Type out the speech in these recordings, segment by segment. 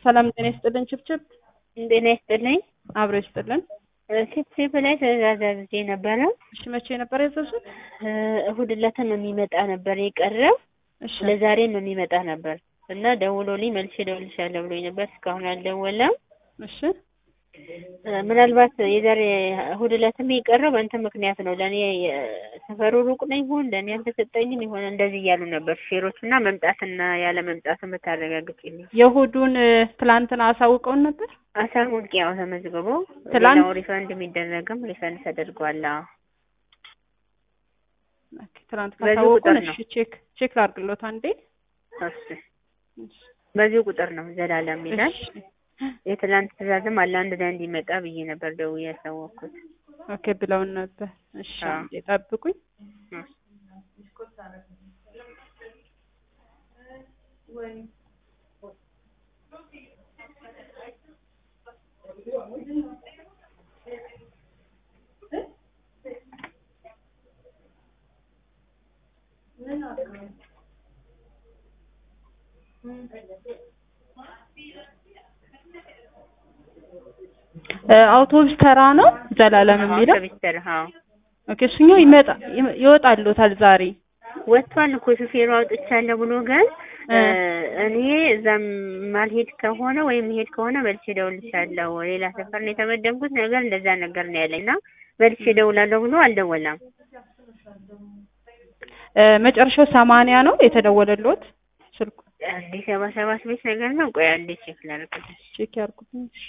ሰላም ጤና ይስጥልን። ችብችብ ጤና ይስጥልኝ። አብሮ ይስጥልን። ችፕችፕ ላይ ትእዛዝ አዝዤ ነበረ። እሺ መቼ ነበር ያዘዙት? እሁድ ዕለት ነው የሚመጣ ነበር የቀረው። እሺ ለዛሬ ነው የሚመጣ ነበር እና ደውሎልኝ መልሼ እደውልልሻለሁ ብሎኝ ነበር። እስካሁን አልደወለም። እሺ ምናልባት የዛሬ እሁድ ዕለትም የቀረው በአንተ ምክንያት ነው። ለእኔ ሰፈሩ ሩቅ ነው ይሆን ለእኔ አልተሰጠኝም ይሆን እንደዚህ እያሉ ነበር ሼሮች እና መምጣትና ያለ መምጣት የምታረጋግጭልኝ የእሁዱን ትላንትና አሳውቀውን ነበር። አሳውቅ ያው ተመዝግቦ ትላንት- ሌላው ሪፈንድ የሚደረግም ሪፈንድ ተደርጓል። አዎ። ኦኬ፣ ትላንት በዚህ ካሳወቁን ቁጥር ነው። እሺ ቼክ ቼክ ላድርግሎት አንዴ። እሺ በዚሁ ቁጥር ነው ዘላለም ይላል። እሺ የትላንት ትእዛዝም አለ አንድ ላይ እንዲመጣ ብዬ ነበር ደውዬ ያሳወቅኩት። ኦኬ ብለውን ነበር። እሺ አዎ። አንዴ ጠብቁኝ። እሺ። እ አውቶቡስ ተራ ነው ዘላለም የሚለው። ከቢስተር አዎ ኦኬ እሱኛው ይመጣ ይወጣልዎታል ዛሬ። ወጥቷል እኮ ሹፌሩ አውጥቻለሁ ብሎ ግን እ እኔ እዛም ማልሄድ ከሆነ ወይም መሄድ ከሆነ መልሼ እደውልልሻለሁ ሌላ ሰፈር ነው የተመደብኩት ነገር እንደዛ ነገር ነው ያለኝ እና መልሼ እደውላለሁ ብሎ አልደወለም። እ መጨረሻው ሰማንያ ነው የተደወለልዎት ስልኩ። አንዴ ሰባ ሰባት ቤት ነገር ነው። ቆይ አንዴ ቼክ ላድርግልሽ። ቼክ ያርጉልኝ። እሺ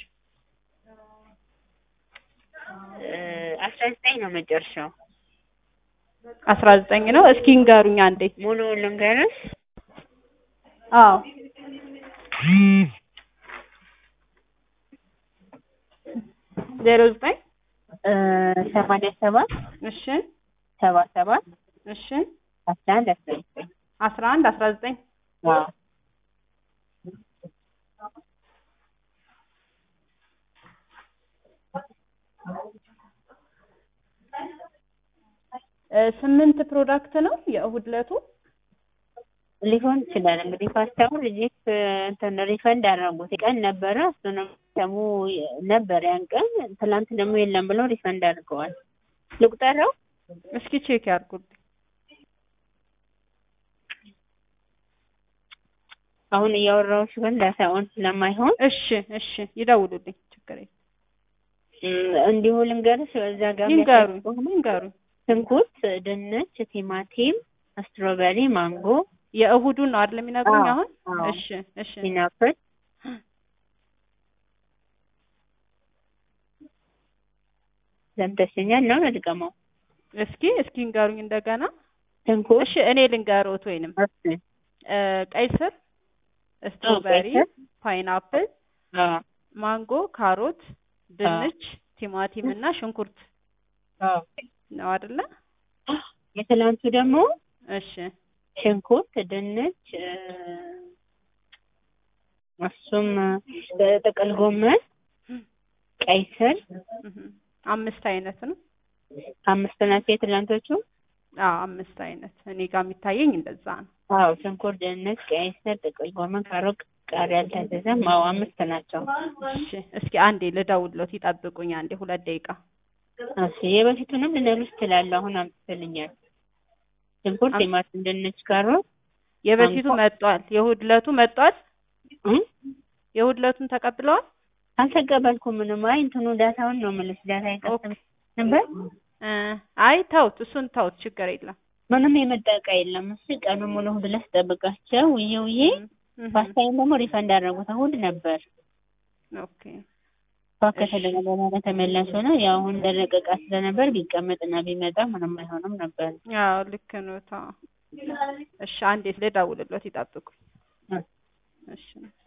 አስራ ዘጠኝ ነው መጨረሻው። አስራ ዘጠኝ ነው። እስኪ ንገሩኝ አንዴ። ሙሉ ልንገርሽ አዎ ዜሮ ዘጠኝ ሰማንያ ሰባት እሺ ሰባ ሰባት እሺ አስራ አንድ አስራ ዘጠኝ አስራ አንድ አስራ ዘጠኝ አዎ እ ስምንት ፕሮዳክት ነው የእሁድ ዕለቱ። ሊሆን ይችላል እንግዲህ ፓስታውን ሪጀክት እንትን ሪፈንድ አደረጉት ቀን ነበረ እሱንም ደግሞ ነበር ያን ቀን ትናንት ደግሞ የለም ብለው ሪፈንድ አድርገዋል ልቁጠረው እስኪ ቼክ ያርጉልኝ። አሁን እያወራሁሽ ግን ዳታውን ስለማይሆን እሺ እሺ ይደውሉልኝ፣ ችግር የለም። እም፣ እንዲሁ ልንገርሽ እዛ ጋር ይንገሩኝ የሚያሳይ ከሆነ ይንገሩኝ። ሽንኩርት፣ ድንች፣ ቲማቲም፣ ስትሮበሪ፣ ማንጎ፣ የእሁዱን ነው አይደል የሚነግሩኝ አዎ፣ አሁን? አዎ። እሺ እሺ ፒናፕል ሰምተሽኛል ነው ልድገመው? እስኪ እስኪ ንገሩኝ እንደገና። ሽንኩርት እሺ እኔ ልንገሮት ወይንም እሺ፣ እ ቀይ ስር፣ ስትሮበሪ፣ ቀይ ስር፣ ፓይናፕል፣ አዎ፣ ማንጎ፣ ካሮት፣ ድንች፣ ቲማቲም እና ሽንኩርት አዎ። ነው አይደለ? የትላንቱ ደግሞ እሺ ሽንኩርት፣ ድንች እ፣ እሱም እ፣ ጥቅል ጎመን፣ ቀይ ስር እህ፣ አምስት አይነት ነው። አምስት ናቸው የትላንቶቹ። አዎ አምስት አይነት እኔ ጋር የሚታየኝ እንደዛ ነው። አዎ ሽንኩርት፣ ድንች፣ ቀይ ስር፣ ጥቅል ጎመን፣ ካሮት፣ ቃሪያ አልታዘዘም። አዎ አምስት ናቸው። እሺ እስኪ አንዴ ልደውልሎት ይጠብቁኝ፣ አንዴ ሁለት ደቂቃ። እሺ የበፊቱንም ልነግርሽ እችላለሁ። አሁን አምጥተልኛል። ሽንኩርት፣ አም- ቲማቲም፣ ድንች፣ ካሮት የበፊቱ ማንጎ። መጧል፣ የእሁድ ዕለቱ መጧል። እ? የእሁድ ዕለቱን ተቀብለዋል። አልተቀበልኩም ምንም። አይ እንትኑ ዳታውን ነው የምልሽ። ዳታ ይቀጥል ነበር። እ አይ ተውት፣ እሱን ተውት፣ ችግር የለም። ምንም የመጣ እቃ የለም። እሺ ቀኑን ሙሉ እሑድ ዕለት ስጠብቃቸው ውዬ ውዬ እህ፣ ፓስታዬን ደግሞ ሪፈንድ አደረጉት። እሑድ ነበር ኦኬ ፓክ ከተደረገ በኋላ ተመላሽ ሆነ። ያው አሁን ደረቀ እቃ ስለነበር ቢቀመጥና ቢመጣ ምንም አይሆንም ነበር። አዎ ልክ ነው። ተው እሺ፣ አንዴ ልደውልሎት ይጠብቁኝ። እ። እሺ